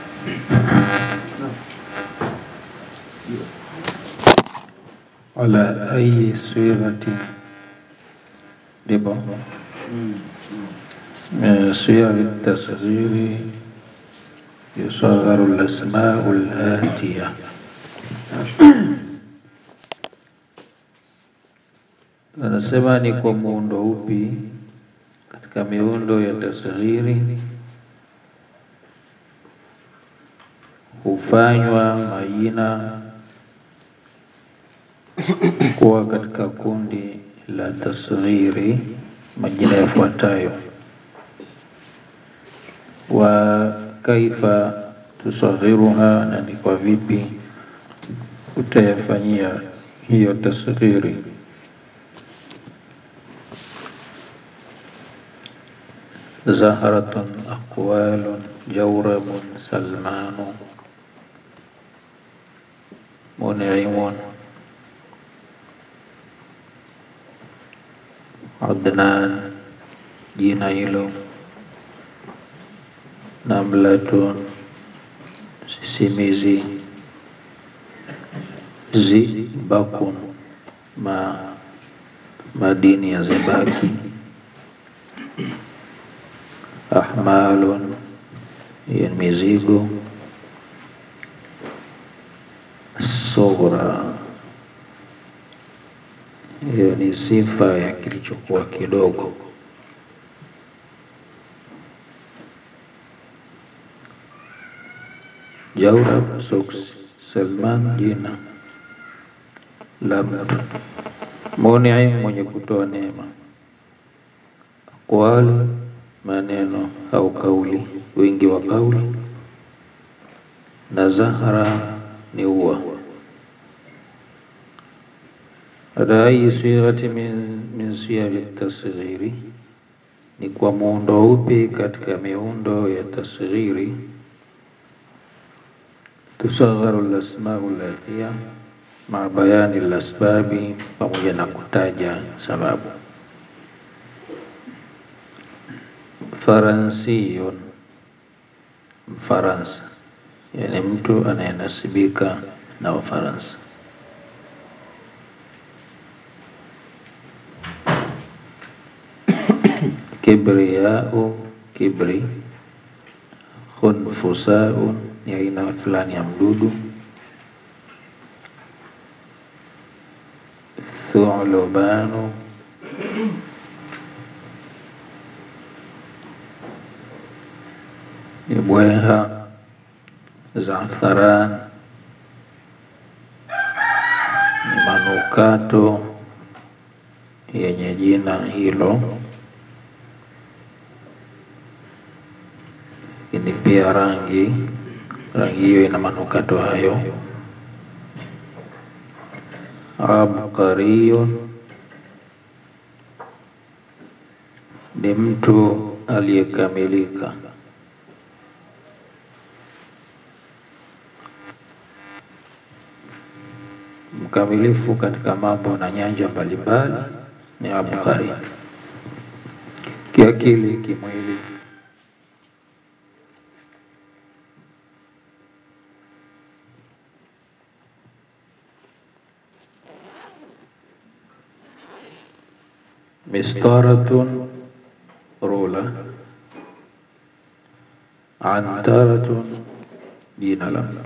على أي صيغة ربا من صيغ التصغير يصغر الأسماء الآتية anasema ni kwa muundo upi katika miundo ya tasghiri hufanywa majina kuwa katika kundi la tasghiri majina yafuatayo wa kaifa tusaghiruha na ni kwa vipi utayafanyia hiyo tasghiri زهرة أقوال جورب سلمان منعم عدنان جنيل نملة سيسيميزي زئبق ما madini ya zebaki ahmalun ya mizigo sughra hiyo ni sifa ya kilichokuwa kidogo jaurab soks salman jina la mtu muniim mwenye kutoa neema aqwal maneno au kauli wingi wa kauli na zahra ni ua ala ayi sighati min, min siyaghi tasghiri ni kwa muundo upi katika miundo ya tasghiri tusagharu lasmau latia ma bayani lasbabi pamoja na kutaja sababu faransiyun mfaransa yani mtu anayenasibika na ufaransa kibriyau kibri khunfusau ni aina fulani ya mdudu thulubanu ni bweha zafaran ni manukato yenye jina hilo lakini pia rangi rangi hiyo ina manukato hayo abqariyun ni mtu aliyekamilika mkamilifu katika mambo na nyanja mbalimbali ni abqari kiakili kimwili mistaratun rula antaratun jina la mtu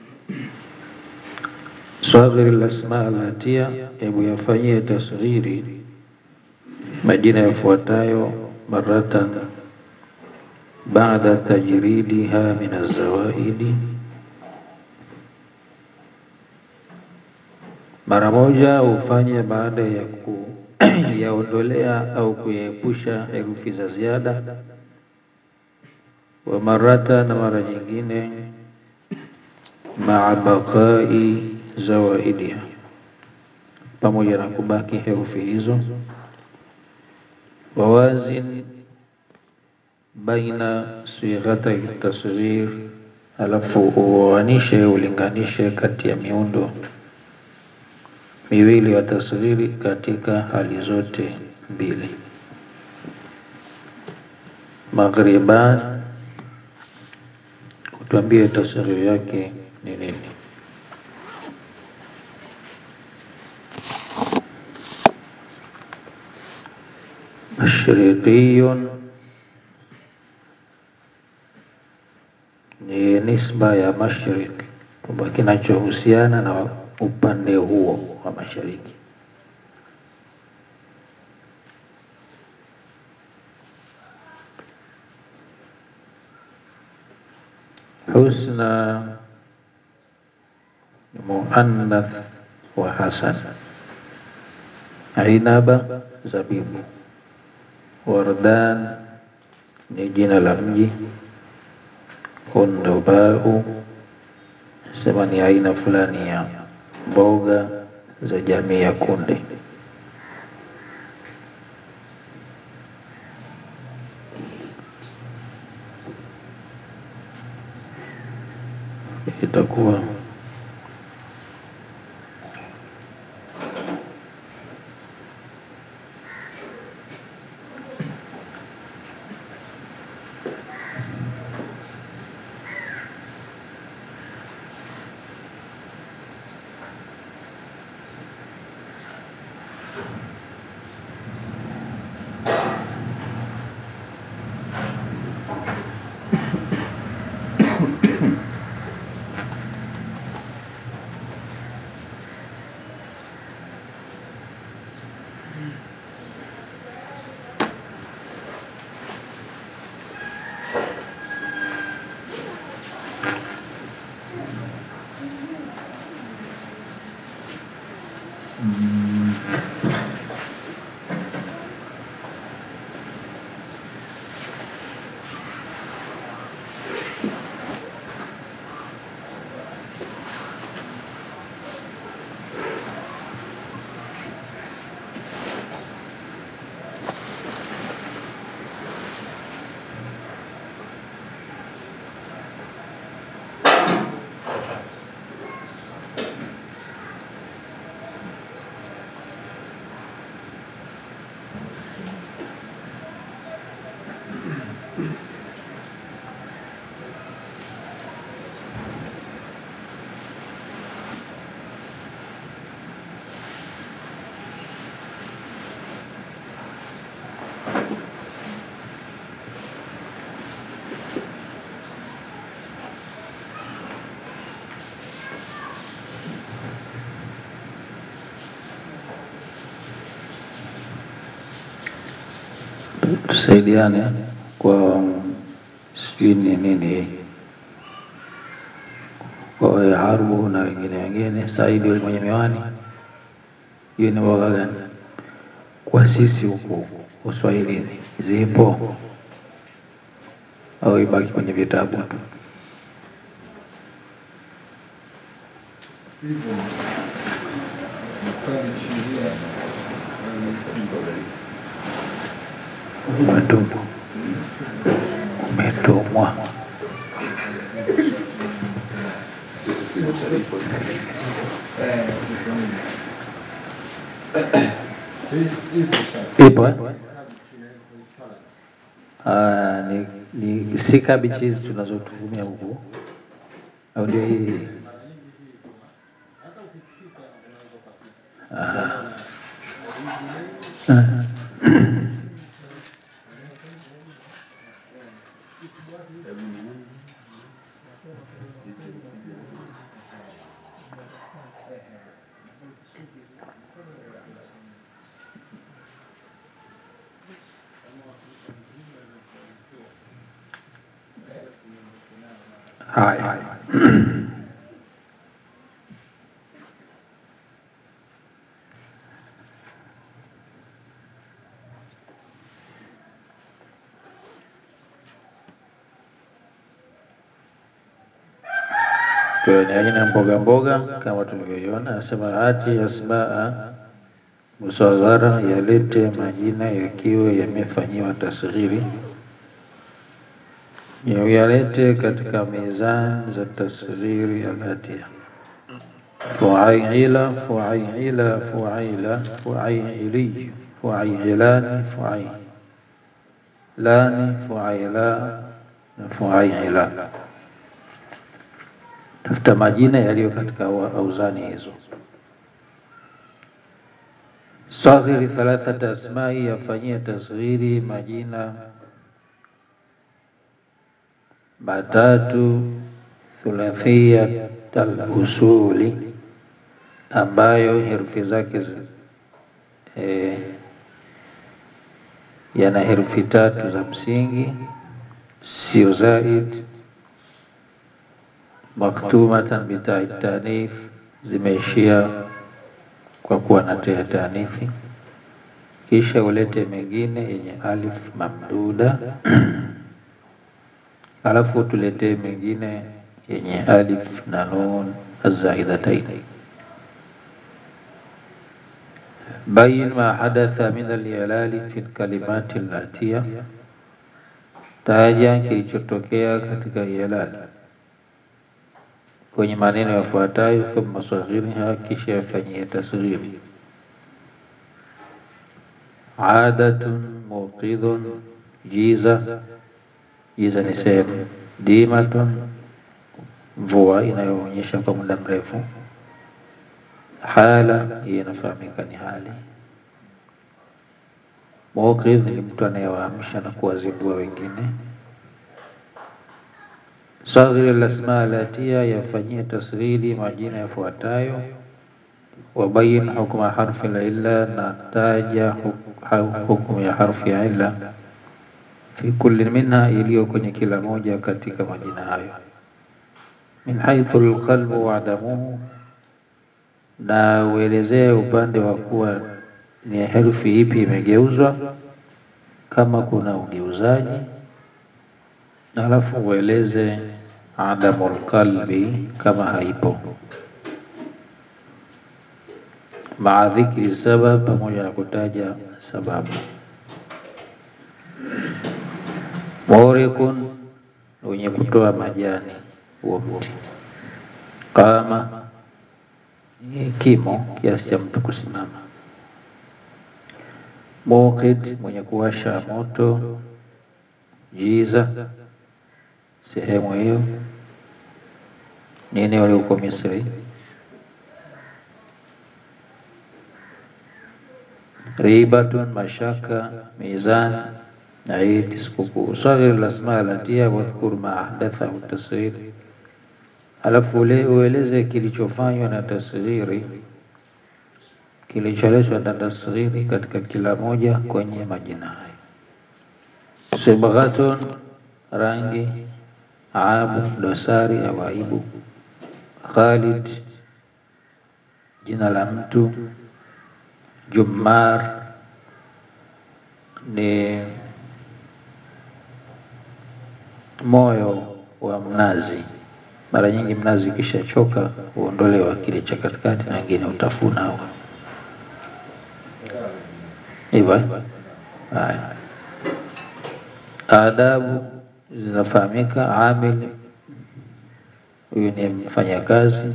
saghir lasma alatia hebu yafanyie tasghiri majina yafuatayo maratan baada tajridiha min azawaidi mara moja ufanye baada ya kuyaondolea au kuyaepusha herufi za ziada wa marata na mara nyingine maa baqai zawaidiha pamoja na kubaki herufi hizo wawazin baina sighatai tasghir alafu uoanishe ulinganishe kati ya miundo miwili ya tasghiri katika hali zote mbili tuambie tasghiri yake ni nini? Mashriqiyun ni nisba ya mashriq, kwamba kinachohusiana na upande huo wa mashariki. Husna ni muannath wa hasan, ainaba zabibu, wardan ni jina la mji, hundubau sema ni aina fulani ya mboga za jamii ya kunde. Itakuwa tusaidiane kwa sijui ni nini kwa Harbu na wengine wengine, Saidi yule mwenye miwani, hiyo ni lugha gani? Kwa sisi huku Uswahilini zipo au ibaki kwenye vitabu tu? Umetumwa, umetumwa. Ipo eh? Ah, ni, ni si kabichi hizi tunazotumia huku au ndio hii? Ah. Ah. Haya, kwa ni aina ya mboga mboga kama tulivyoiona. Anasema hati asmaa musaghara, yalete majina yakiwa yamefanyiwa tasghiri, yalete katika mizan za tasghiri alatia fuaila fuaila fuaila fuaili fuailani fuailani fuaila na fuaila tafuta majina yaliyo katika auzani hizo. Saghiri thalathata asmai, yafanyia tasghiri majina matatu thulathia al-usuli, ambayo herufi zake eh, yana herufi tatu za msingi, sio zaid. Maktumatan bitai tanif, zimeishia kwa kuwa na tea tanithi. Kisha ulete mengine yenye alif mamduda alafu tuletee mengine yenye alif na nun azaidataini. Bayin ma hadatha min al-i'lali fi al-kalimati allatiya, taja kilichotokea katika i'lal kwenye maneno yafuatayo. Thumma saghirha, kisha yafanyie tasghiri. Adatun muqidhun, jiza. Jiza ni sehemu. Dimatun, mvua inayoonyesha kwa muda mrefu. Hala, hii inafahamika ni hali. Muqidh ni mtu anayewaamsha na kuwazibua wengine. Saghir al-asma alatia, yafanyie tasghiri majina yafuatayo. Wabayin hukma harfi la illa, na taja hukumu ya harfi ya illa fi kulli minha, iliyo kwenye kila moja katika majina hayo. Min haithu alqalbu wa adamuhu, na uelezee upande wa kuwa ni herufi ipi imegeuzwa, kama kuna ugeuzaji, na alafu ueleze adamul qalbi kama haipo, maa dhikri sabab, pamoja na kutaja sababu. Murikun, wenye kutoa majani huo mti. Qama, kimo kiasi cha mtu kusimama. Muqid, mwenye kuwasha moto. Jiza, sehemu hiyo ni eneo liko Misri. Ribatun, mashaka. Mizan, Eid, sikukuu. Saghir al-asma alatia wadhkur ma ahdathahu tasghir, alafu ueleze kilichofanywa na tasghiri, kilicholetwa na tasghiri katika kila moja kwenye majina hayo. Sibghatun, rangi. Abu, dosari au aibu. Khalid, jina la mtu. Jummar ni moyo wa mnazi. Mara nyingi mnazi ukishachoka huondolewa kile cha katikati na wengine utafuna hivyo. Haya, adabu zinafahamika. Amil, huyu ni mfanyakazi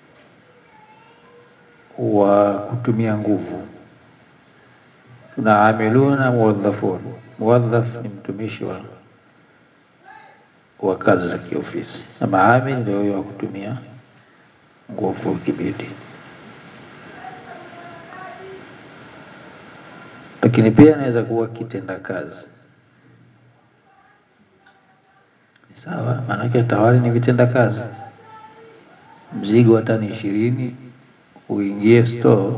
wa kutumia nguvu. Tuna amiluna muwadhafun. Muwadhaf ni mtumishi wa wa kazi za kiofisi, na maamil ndio huyo wa kutumia nguvu kibidi. Lakini pia inaweza kuwa kitenda kazi, sawa. Maanake tawali ni vitenda kazi. Mzigo wa tani ishirini uingie store.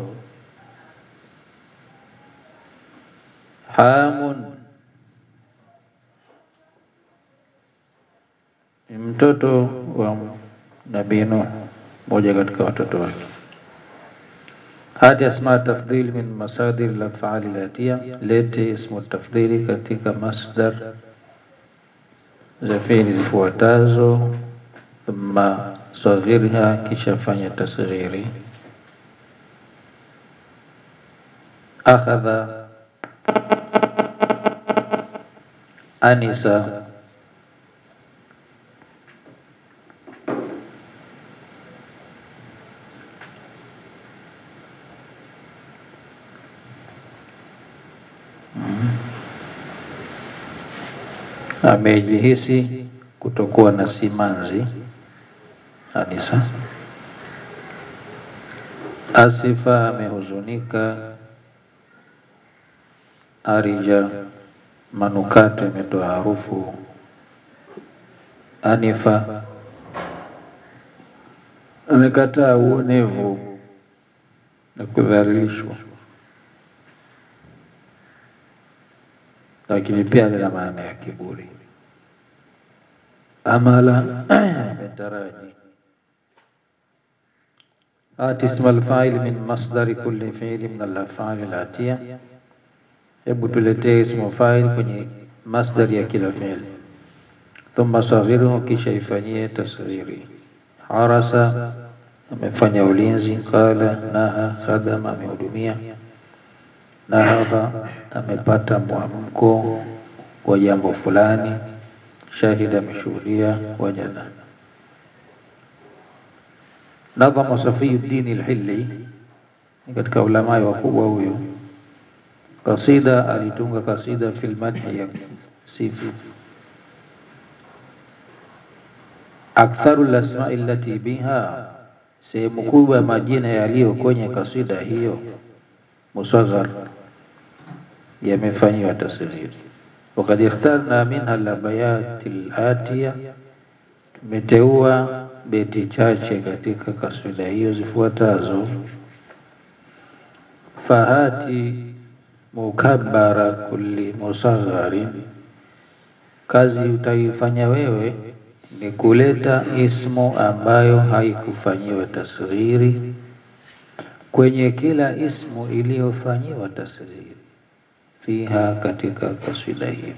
Hamun ni mtoto wa Nabii Nuh, mmoja katika watoto wake. Hati asma tafdhili min masadir al-af'ali latia, lete ismu tafdhili katika masdar za fi'li zifuatazo. Thumma saghirha, kisha fanya tasghiri. Akhadha, anisa. Amejihisi kutokuwa na simanzi. Anisa. Asifa amehuzunika, arija manukato imetoa harufu, anifa amekataa uonevu na kudhalilishwa, lakini pia lina maana ya kiburi. Amala ametaraji ati isma alfa'il min masdari kulli fi'li min al-af'ali al-atiya, hebu tuletee ismu fa'il kwenye masdari ya kila fi'li. Thumma saghiruhu, kisha ifanyie tasghiri. Harasa amefanya ulinzi, qala naha, khadama amehudumia, nahadha amepata mwamko wa jambo fulani, shahida ameshuhudia, wajada Nadhama Safiyuddin al-Hilli ni katika ulamai wakubwa huyu, kasida alitunga kasida fil madhi ya sifu aktharu lasmai allati biha, sehemu kubwa ya majina yaliyo kwenye kasida hiyo musaghar, yamefanyiwa tasghiri. Wakad ikhtarna minha labayati latiya, tumeteua beti chache katika kasida hiyo zifuatazo: fahati mukabbara kulli musagharin, kazi utaifanya wewe ni kuleta ismu ambayo haikufanyiwa tasghiri kwenye kila ismu iliyofanyiwa tasghiri fiha, katika kasida hiyo.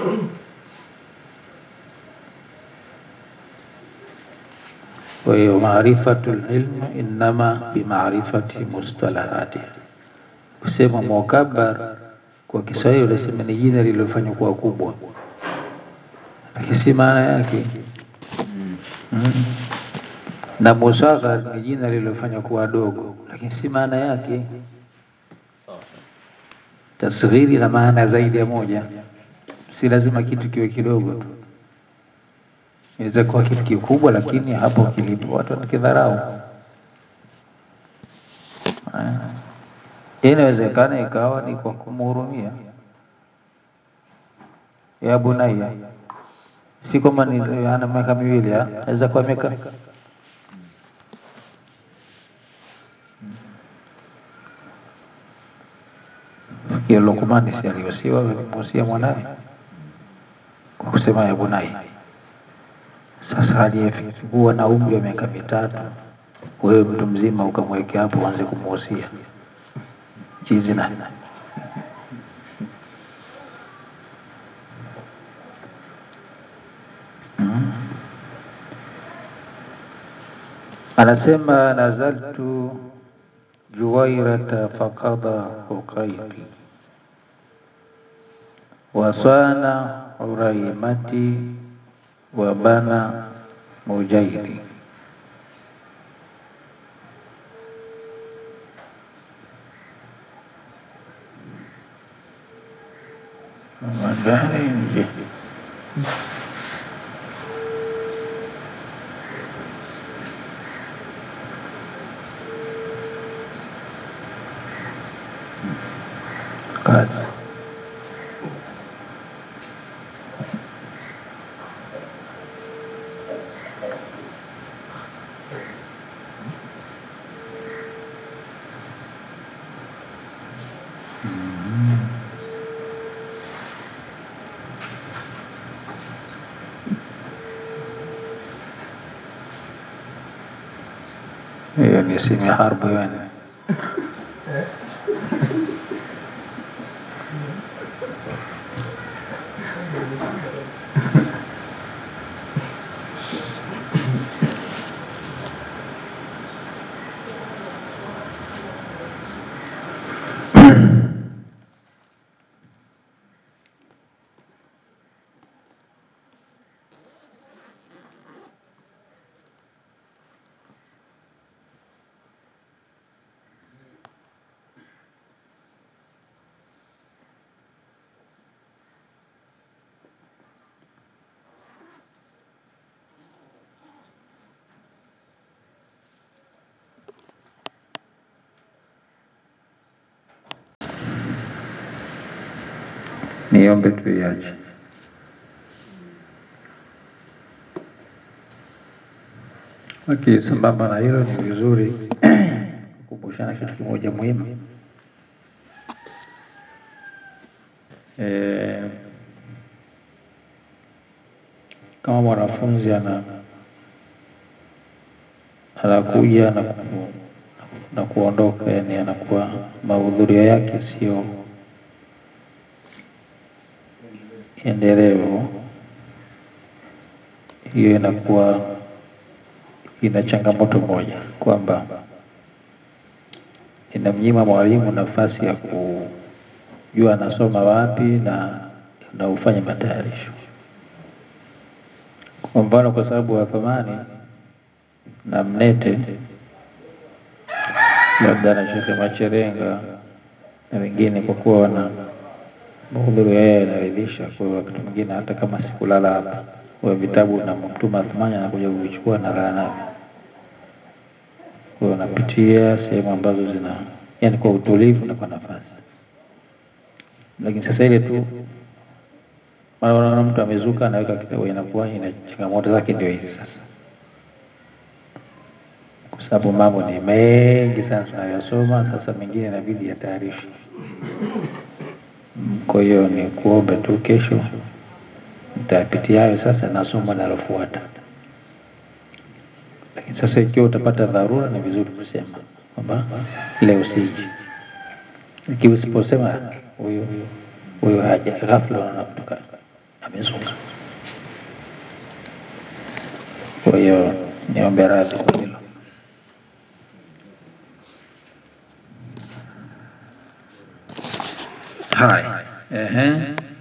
Kwa hiyo maarifatul ilm innama bimaarifati mustalahati. Kusema mukabbar kwa Kiswahili unasema ni jina lililofanywa kuwa kubwa, lakini si maana yake mm. Na musaghar ni jina lililofanywa kuwa dogo, lakini si maana yake. Tasghiri na maana zaidi ya moja, si lazima kitu kiwe kidogo tu inaweza kuwa kitu kikubwa, lakini hapo kilipo watu wanakidharau. Inawezekana ikawa ni kwa kumhurumia, ya bunayya, si kwamba ni ana miaka miwili, aweza kuwa miaka ya Luqman, si aliwasiwa alimuhusia mwanaye kwa kusema ya bunayya. Sasa aliyekuwa na umri wa miaka mitatu, wewe mtu mzima ukamwekea hapo uanze kumuhusia chizi na mm. Anasema nazaltu juwairata faqada uqaidi wasana uraimati wa bana mujaidi magari nje kazi hiyo ni simu ya harbu yani. niombe tuiache. Lakini sambamba na hilo, ni vizuri kukumbushana kitu kimoja muhimu e, kama mwanafunzi ana anakuja na, ku, na kuondoka, yani anakuwa mahudhurio yake sio endelevu, hiyo inakuwa ina changamoto moja kwamba inamnyima mwalimu nafasi ya kujua anasoma wapi na na ufanye matayarisho. Kwa mfano, kwa sababu Wapamani na Mnete labda na Shekhe Macherenga na wengine, kwa kuwa wana mahudhurio yao yanaridhisha, kwa hiyo wakati mwingine hata kama sikulala hapa kwa vitabu na Mtume Athmani anakuja kuvichukua na lala navyo, kwa hiyo napitia sehemu ambazo zina yani kwa utulivu na kwa nafasi. Lakini sasa ile tu mara unaona mtu amezuka anaweka kitabu, inakuwa ina changamoto zake. Ndio hizi sasa, kwa sababu mambo ni mengi sana tunayosoma sasa, mengine inabidi yatayarishwe. Kwa hiyo ni kuombe tu, kesho nitayapitia hayo sasa na somo linalofuata. Lakini sasa ikiwa utapata dharura, ni vizuri kusema kwamba leo siji, ikiwa usiposema huyu huyu haja ghafla unaona mtu amezuka. Kwa hiyo niombe radhi kwa hilo. Haya, ehe.